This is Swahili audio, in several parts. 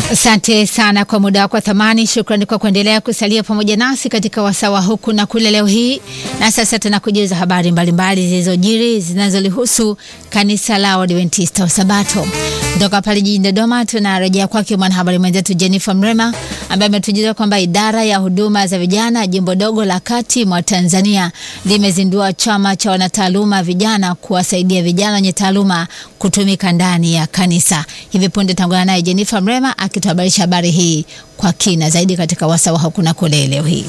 Asante sana kwa muda wako wa thamani. Shukrani kwa kuendelea kusalia pamoja nasi katika wasawa huku na kule leo hii. Na sasa tunakujuza habari mbalimbali zilizojiri zinazolihusu kanisa la Waadventista wa Sabato. Kutoka pale jijini Dodoma tunarejea kwake mwanahabari mwenzetu Jennifer Mrema ambaye ametujuza kwamba idara ya huduma za vijana jimbo dogo la kati mwa Tanzania limezindua chama cha wanataaluma vijana kuwasaidia vijana wenye taaluma kutumika ndani ya kanisa. Hivi punde tangana naye Jennifer Mrema akituhabarisha habari hii kwa kina zaidi katika wasawa huku na kule leo hii.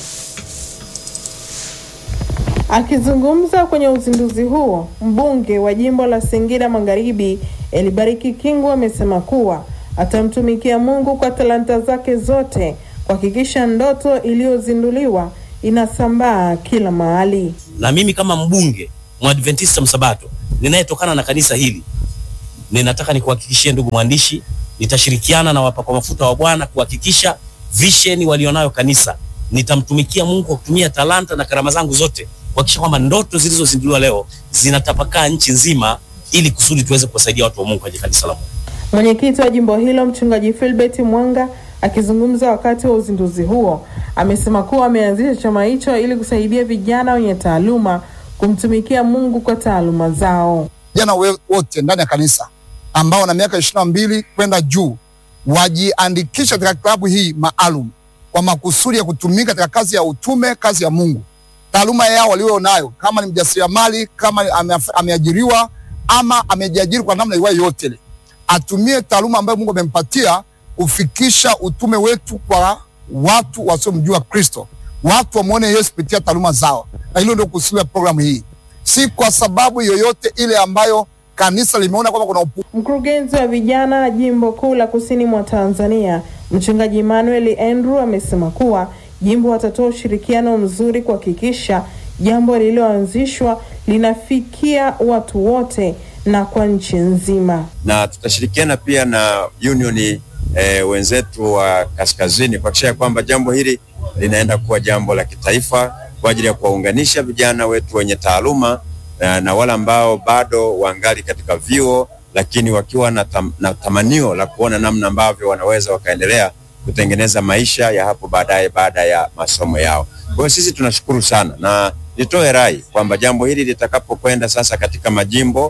Akizungumza kwenye uzinduzi huo, mbunge wa jimbo la Singida Magharibi Elibariki Kingu amesema kuwa atamtumikia Mungu kwa talanta zake zote kuhakikisha ndoto iliyozinduliwa inasambaa kila mahali. Na mimi kama mbunge mwadventista msabato ninayetokana na kanisa hili, ninataka nikuhakikishie ndugu mwandishi, nitashirikiana na wapakwa mafuta wa Bwana kuhakikisha vision walionayo kanisa, nitamtumikia Mungu kwa kutumia talanta na karama zangu zote kuhakikisha kwamba ndoto zilizozinduliwa leo zinatapakaa nchi nzima ili kusudi tuweze kuwasaidia watu wa Mungu kwenye kanisa la Mungu. Mwenyekiti wa jimbo hilo mchungaji Philbert Mwanga akizungumza wakati wa uzinduzi huo amesema kuwa ameanzisha chama hicho ili kusaidia vijana wenye taaluma kumtumikia Mungu kwa taaluma zao. Vijana wote ndani ya kanisa ambao wana miaka ishirini na mbili kwenda juu wajiandikisha katika klabu hii maalum kwa makusudi ya kutumika katika kazi ya utume, kazi ya Mungu. Taaluma yao walio nayo, kama ni mjasiriamali, kama ameajiriwa ama amejiajiri kwa namna iwayo yote ile, atumie taaluma ambayo Mungu amempatia kufikisha utume wetu kwa watu wasiomjua Kristo, watu wamwone Yesu kupitia taaluma zao, na hilo ndio kusudi la programu hii, si kwa sababu yoyote ile ambayo kanisa limeona kwamba kuna upu. Mkurugenzi wa vijana jimbo kuu la kusini mwa Tanzania mchungaji Emmanuel Andrew amesema kuwa jimbo watatoa ushirikiano mzuri kuhakikisha jambo lililoanzishwa linafikia watu wote na kwa nchi nzima, na tutashirikiana pia na unioni e, wenzetu wa kaskazini kuhakikisha kwamba jambo hili linaenda kuwa jambo la kitaifa kwa ajili ya kuwaunganisha vijana wetu wenye taaluma na, na wale ambao bado wangali katika vyuo lakini wakiwa na, tam, na tamanio la kuona namna ambavyo wanaweza wakaendelea kutengeneza maisha ya hapo baadaye baada ya masomo yao. Kwa hiyo sisi tunashukuru sana, na nitoe rai kwamba jambo hili litakapokwenda sasa katika majimbo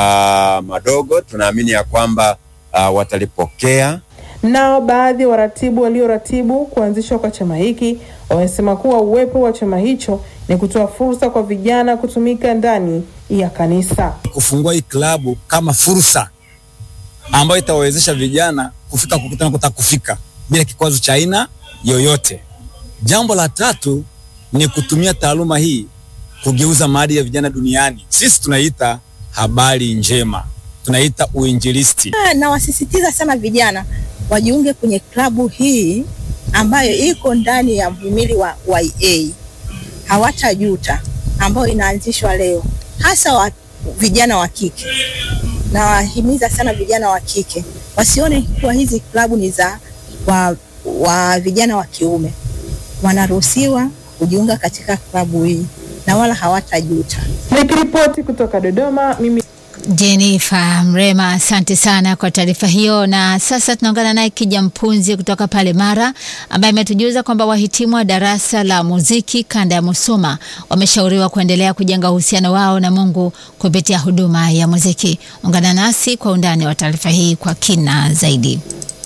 aa, madogo, tunaamini ya kwamba aa, watalipokea. Nao baadhi ya waratibu walioratibu kuanzishwa kwa chama hiki wamesema kuwa uwepo wa chama hicho ni kutoa fursa kwa vijana kutumika ndani ya kanisa, kufungua hii klabu kama fursa ambayo itawawezesha vijana kufika kukutana kutaka kufika bila kikwazo cha aina yoyote. Jambo la tatu ni kutumia taaluma hii kugeuza maadili ya vijana duniani. Sisi tunaita habari njema, tunaita uinjilisti. Nawasisitiza sana vijana wajiunge kwenye klabu hii ambayo iko ndani ya mhimili wa YA hawatajuta, ambayo inaanzishwa leo, hasa wa vijana wa kike. Nawahimiza sana vijana wa kike wasione kuwa hizi klabu ni za wa, wa vijana wa kiume. Wanaruhusiwa kujiunga katika klabu hii na wala hawatajuta. Nikiripoti kutoka Dodoma, mimi Jennifer Mrema, asante sana kwa taarifa hiyo. Na sasa tunaungana naye Kija Mpunzi kutoka pale Mara, ambaye ametujuza kwamba wahitimu wa darasa la muziki kanda ya Musoma wameshauriwa kuendelea kujenga uhusiano wao na Mungu kupitia huduma ya muziki. Ungana nasi kwa undani wa taarifa hii kwa kina zaidi.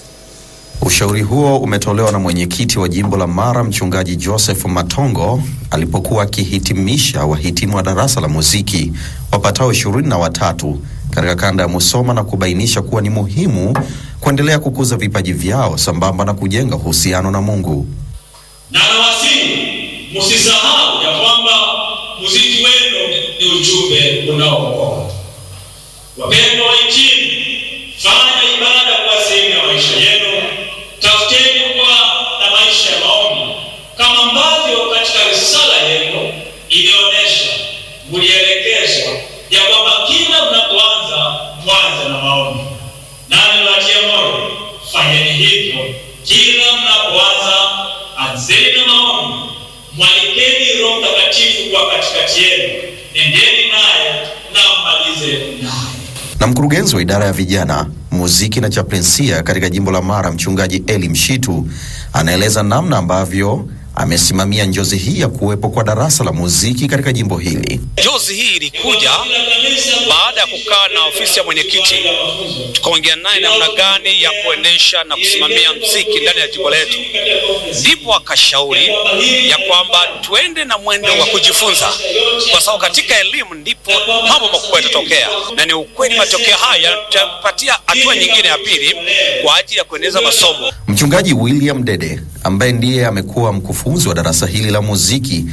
Ushauri huo umetolewa na mwenyekiti wa jimbo la Mara, mchungaji Joseph Matongo alipokuwa akihitimisha wahitimu wa darasa la muziki wapatao ishirini na watatu katika kanda ya Musoma na kubainisha kuwa ni muhimu kuendelea kukuza vipaji vyao sambamba na kujenga uhusiano na Mungu. Na nawasihi msisahau ya kwamba muziki wenu ni ujumbe unaookoa. Wapendwa wahitimu, fanya ibada kwa sehemu ya maisha yenu. Tafuteni kuwa na maisha ya maombi kama ambavyo katika risala yenu ilionyesha, mlielekezwa ya kwamba kila mnapoanza mwanze na maombi. Nani niwatie moyo, fanyeni hivyo kila mnapoanza, anzeni na maombi, mwalikeni Roho Mtakatifu kuwa katikati yenu, nendeni naye na mmalize naye. Na mkurugenzi wa idara ya vijana muziki na chaplensia katika jimbo la Mara, mchungaji Eli Mshitu anaeleza namna ambavyo amesimamia njozi hii ya kuwepo kwa darasa la muziki katika jimbo hili. Jozi hii ilikuja baada ya kukaa na ofisi ya mwenyekiti, tukaongea naye namna gani ya kuendesha na kusimamia mziki ndani ya jimbo letu, ndipo akashauri ya kwamba tuende na mwendo wa kujifunza, kwa sababu katika elimu ndipo mambo makubwa yatatokea, na ni ukweli matokeo haya yatapatia hatua nyingine ya pili kwa ajili ya kuendeleza masomo. Mchungaji William Dede ambaye ndiye amekuwa mkufunzi wa darasa hili la muziki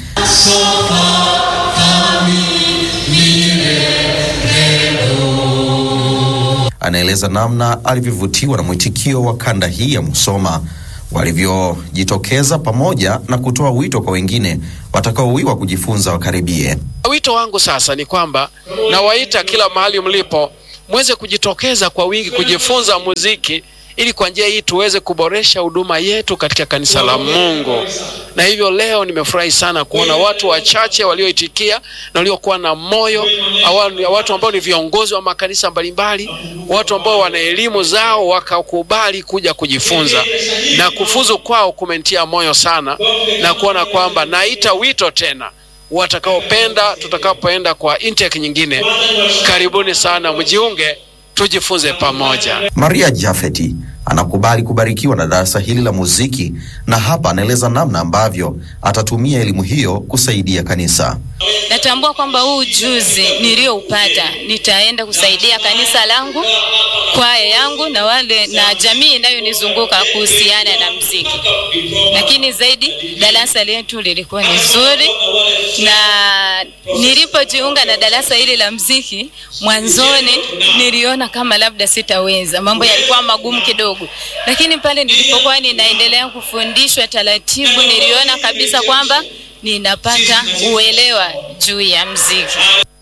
anaeleza namna alivyovutiwa na mwitikio wa kanda hii ya Musoma walivyojitokeza pamoja na kutoa wito kwa wengine watakaowiwa kujifunza wakaribie. Wito wangu sasa ni kwamba nawaita kila mahali mlipo mweze kujitokeza kwa wingi kujifunza muziki ili kwa njia hii tuweze kuboresha huduma yetu katika kanisa la Mungu. Na hivyo leo nimefurahi sana kuona watu wachache walioitikia na waliokuwa na moyo, awa- watu ambao ni viongozi wa makanisa mbalimbali, watu ambao wana elimu zao wakakubali kuja kujifunza, na kufuzu kwao kumenitia moyo sana, na kuona kwamba naita wito tena watakaopenda tutakapoenda kwa intake nyingine, karibuni sana, mjiunge tujifunze pamoja. Maria Jafeti anakubali kubarikiwa na darasa hili la muziki na hapa anaeleza namna ambavyo atatumia elimu hiyo kusaidia kanisa. Natambua kwamba huu ujuzi nilioupata nitaenda kusaidia kanisa langu, kwaya yangu na wale na jamii inayonizunguka kuhusiana na mziki. Lakini zaidi darasa letu lilikuwa ni zuri, na nilipojiunga na darasa hili la mziki, mwanzoni niliona kama labda sitaweza, mambo yalikuwa magumu kidogo, lakini pale nilipokuwa ninaendelea kufundishwa taratibu, niliona kabisa kwamba ninapata uelewa juu ya mziki.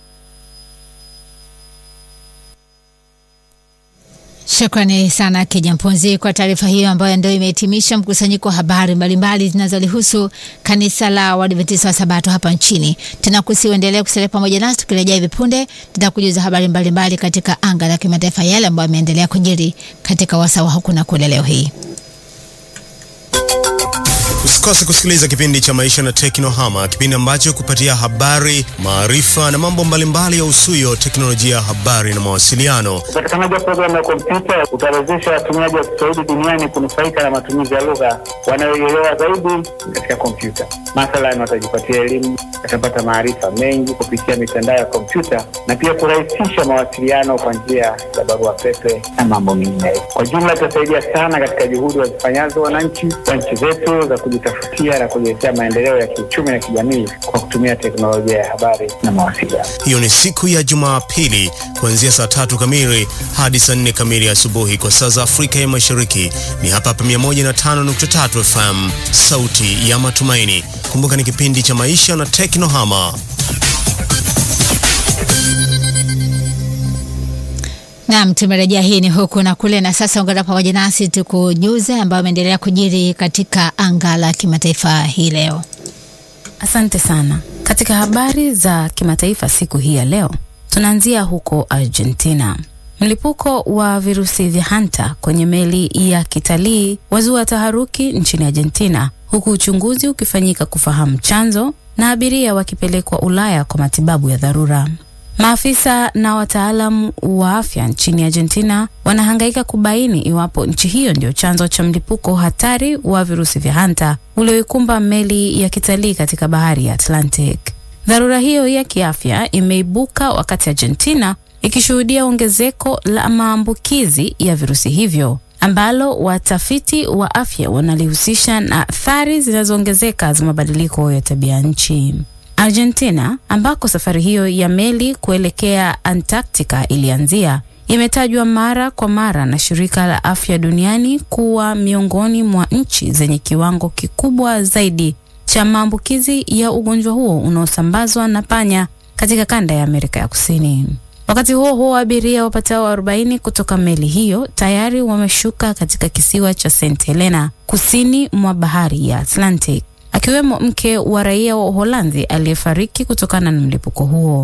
Shukrani sana Kija Mponzi kwa taarifa hiyo ambayo ndio imehitimisha mkusanyiko wa habari mbalimbali zinazolihusu kanisa la Waadventista wa Sabato hapa nchini. Tunakusiuendelea kusalia pamoja nasi, tukirejea hivi punde tutakujuza habari mbalimbali katika anga la kimataifa, yale ambayo yameendelea kujiri katika wasawa huku na kule leo hii. Usikose kusikiliza kipindi cha Maisha na Teknohama, kipindi ambacho kupatia habari, maarifa na mambo mbalimbali ya usuyo teknolojia ya habari na mawasiliano. Upatikanaji wa programu ya kompyuta utawezesha watumiaji wa Kiswahili duniani kunufaika na matumizi ya lugha wanayoielewa zaidi katika kompyuta. Mathalan, watajipatia elimu, watapata maarifa mengi kupitia mitandao ya kompyuta na pia kurahisisha mawasiliano kwa njia za barua pepe na mambo mengineyo. Kwa jumla, itasaidia sana katika juhudi wazifanyazo wananchi wa nchi zetu za kujitafutia na kujiletea maendeleo ya kiuchumi na kijamii kwa kutumia teknolojia ya habari na mawasiliano. Hiyo ni siku ya Jumapili kuanzia saa tatu kamili hadi saa nne kamili asubuhi kwa saa za Afrika ya Mashariki. Ni hapa hapa 105.3 FM, sauti ya matumaini. Kumbuka ni kipindi cha Maisha na Teknohama. Naam, tumerejea. Hii ni huku na kule, na sasa ungana pamoja nasi tukujuze ambayo ameendelea kujiri katika anga la kimataifa hii leo. Asante sana. Katika habari za kimataifa siku hii ya leo, tunaanzia huko Argentina. Mlipuko wa virusi vya hanta kwenye meli ya kitalii wazua taharuki nchini Argentina, huku uchunguzi ukifanyika kufahamu chanzo na abiria wakipelekwa Ulaya kwa matibabu ya dharura. Maafisa na wataalamu wa afya nchini Argentina wanahangaika kubaini iwapo nchi hiyo ndio chanzo cha mlipuko hatari wa virusi vya hanta ulioikumba meli ya kitalii katika bahari ya Atlantic. Dharura hiyo ya kiafya imeibuka wakati Argentina ikishuhudia ongezeko la maambukizi ya virusi hivyo ambalo watafiti wa afya wanalihusisha na athari zinazoongezeka za mabadiliko ya tabia nchi. Argentina ambako safari hiyo ya meli kuelekea Antarctica ilianzia imetajwa mara kwa mara na shirika la afya duniani kuwa miongoni mwa nchi zenye kiwango kikubwa zaidi cha maambukizi ya ugonjwa huo unaosambazwa na panya katika kanda ya Amerika ya Kusini. Wakati huo huo, abiria wapatao 40 kutoka meli hiyo tayari wameshuka katika kisiwa cha St Helena kusini mwa bahari ya Atlantic akiwemo mke wa raia wa Uholanzi aliyefariki kutokana na mlipuko huo.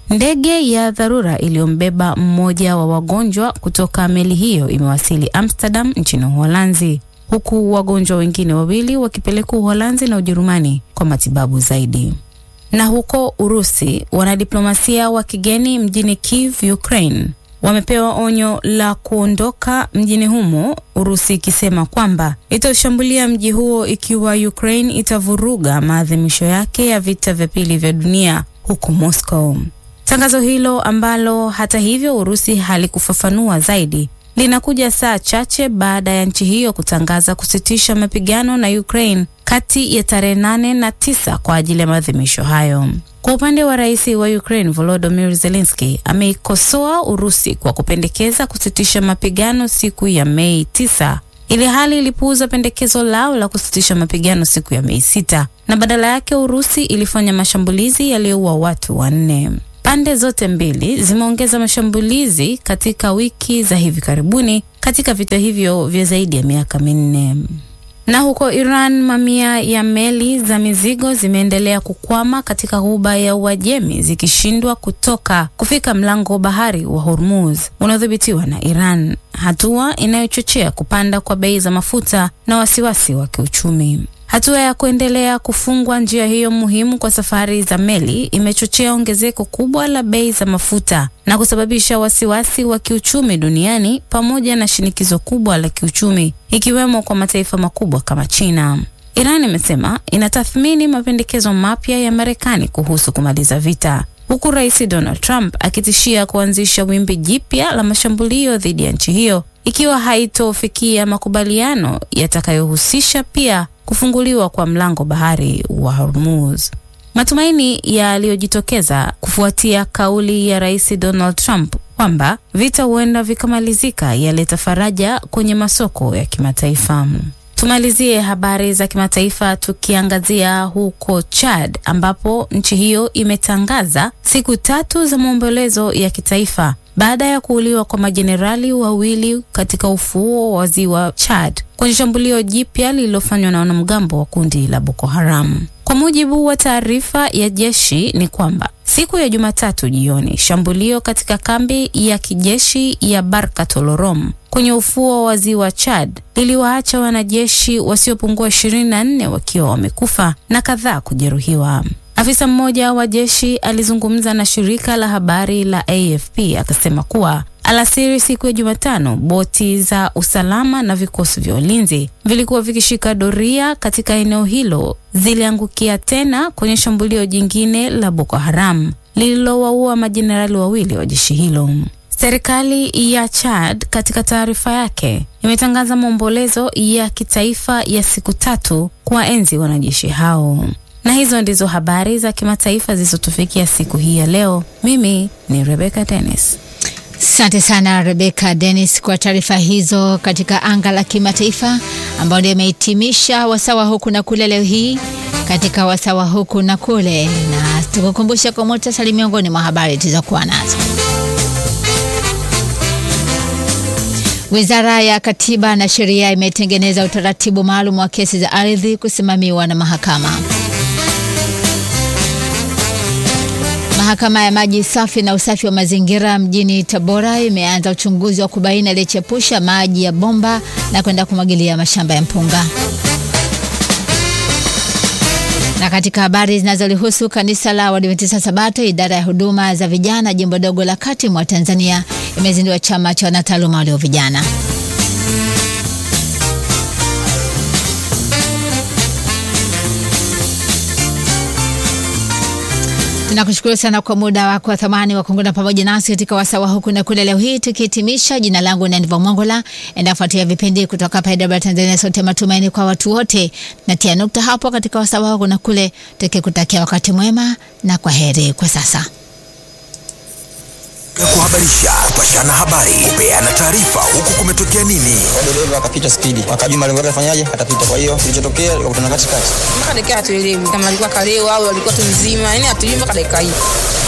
Ndege ya dharura iliyombeba mmoja wa wagonjwa kutoka meli hiyo imewasili Amsterdam nchini Uholanzi, huku wagonjwa wengine wawili wakipelekwa Uholanzi na Ujerumani kwa matibabu zaidi. Na huko Urusi, wanadiplomasia wa kigeni mjini Kiev, Ukraine wamepewa onyo la kuondoka mjini humo, Urusi ikisema kwamba itaushambulia mji huo ikiwa Ukraine itavuruga maadhimisho yake ya vita vya pili vya dunia huko Moscow. Tangazo hilo ambalo hata hivyo Urusi halikufafanua zaidi linakuja saa chache baada ya nchi hiyo kutangaza kusitisha mapigano na Ukraine kati ya tarehe nane na tisa kwa ajili ya maadhimisho hayo. Kwa upande wa rais wa Ukraine Volodymyr Zelensky ameikosoa Urusi kwa kupendekeza kusitisha mapigano siku ya Mei tisa ili hali ilipuuza pendekezo lao la kusitisha mapigano siku ya Mei sita na badala yake Urusi ilifanya mashambulizi yaliyoua watu wanne. Pande zote mbili zimeongeza mashambulizi katika wiki za hivi karibuni katika vita hivyo vya zaidi ya miaka minne. Na huko Iran, mamia ya meli za mizigo zimeendelea kukwama katika ghuba ya Uajemi zikishindwa kutoka kufika mlango wa bahari wa Hormuz unaodhibitiwa na Iran, hatua inayochochea kupanda kwa bei za mafuta na wasiwasi wa kiuchumi. Hatua ya kuendelea kufungwa njia hiyo muhimu kwa safari za meli imechochea ongezeko kubwa la bei za mafuta na kusababisha wasiwasi wa kiuchumi duniani pamoja na shinikizo kubwa la kiuchumi ikiwemo kwa mataifa makubwa kama China. Iran imesema inatathmini mapendekezo mapya ya Marekani kuhusu kumaliza vita huku Rais Donald Trump akitishia kuanzisha wimbi jipya la mashambulio dhidi ya nchi hiyo ikiwa haitofikia makubaliano yatakayohusisha pia kufunguliwa kwa mlango bahari wa Hormuz. Matumaini yaliyojitokeza kufuatia kauli ya Rais Donald Trump kwamba vita huenda vikamalizika yaleta faraja kwenye masoko ya kimataifa. Tumalizie habari za kimataifa tukiangazia huko Chad ambapo nchi hiyo imetangaza siku tatu za maombolezo ya kitaifa baada ya kuuliwa kwa majenerali wawili katika ufuo wa ziwa Chad kwenye shambulio jipya lililofanywa na wanamgambo wa kundi la Boko Haram. Kwa mujibu wa taarifa ya jeshi ni kwamba siku ya Jumatatu jioni, shambulio katika kambi ya kijeshi ya Barka Tolorom kwenye ufuo wa ziwa Chad liliwaacha wanajeshi wasiopungua 24 wakiwa wamekufa na kadhaa kujeruhiwa. Afisa mmoja wa jeshi alizungumza na shirika la habari la AFP akasema kuwa alasiri siku ya Jumatano, boti za usalama na vikosi vya ulinzi vilikuwa vikishika doria katika eneo hilo ziliangukia tena kwenye shambulio jingine la Boko Haram lililowaua majenerali wawili wa jeshi hilo. Serikali ya Chad katika taarifa yake imetangaza maombolezo ya kitaifa ya siku tatu kuwaenzi wanajeshi hao. Na hizo ndizo habari za kimataifa zilizotufikia siku hii ya leo. Mimi ni Rebecca Dennis. Asante sana Rebecca Dennis kwa taarifa hizo katika anga la kimataifa, ambayo ndio imehitimisha wasawa huku na kule leo hii katika wasawa huku na kule, na tukukumbusha kwa muhtasari miongoni mwa habari tulizokuwa nazo. Wizara ya Katiba na Sheria imetengeneza utaratibu maalum wa kesi za ardhi kusimamiwa na mahakama. Mahakama ya maji safi na usafi wa mazingira mjini Tabora imeanza uchunguzi wa kubaini aliyechepusha maji ya bomba na kwenda kumwagilia mashamba ya mpunga. Na katika habari zinazolihusu kanisa la Waadventista Sabato, idara ya huduma za vijana jimbo dogo la kati mwa Tanzania imezindua chama cha wanataaluma walio vijana. Tunakushukuru sana kwa muda wako wa thamani wa kuungana pamoja nasi katika wasawa huku na kule leo hii tukihitimisha. Jina langu ni Aniva Mongola, enda fuatia vipindi kutoka hapa IW Tanzania, sote matumaini kwa watu wote. Natia nukta hapo katika wasawa huku na kule, tukikutakia wakati mwema na kwa heri kwa sasa. kuhabarisha, kupashana habari, kupeana taarifa, huku kumetokea nini. dereva akapita spidi, akajua malengo yake afanyaje, atapita. Kwa hiyo kilichotokea likakutana katikati. mpaka dakika hatuelewi kama alikuwa kalewa au alikuwa tu mzima, yani hatujui mpaka dakika hii.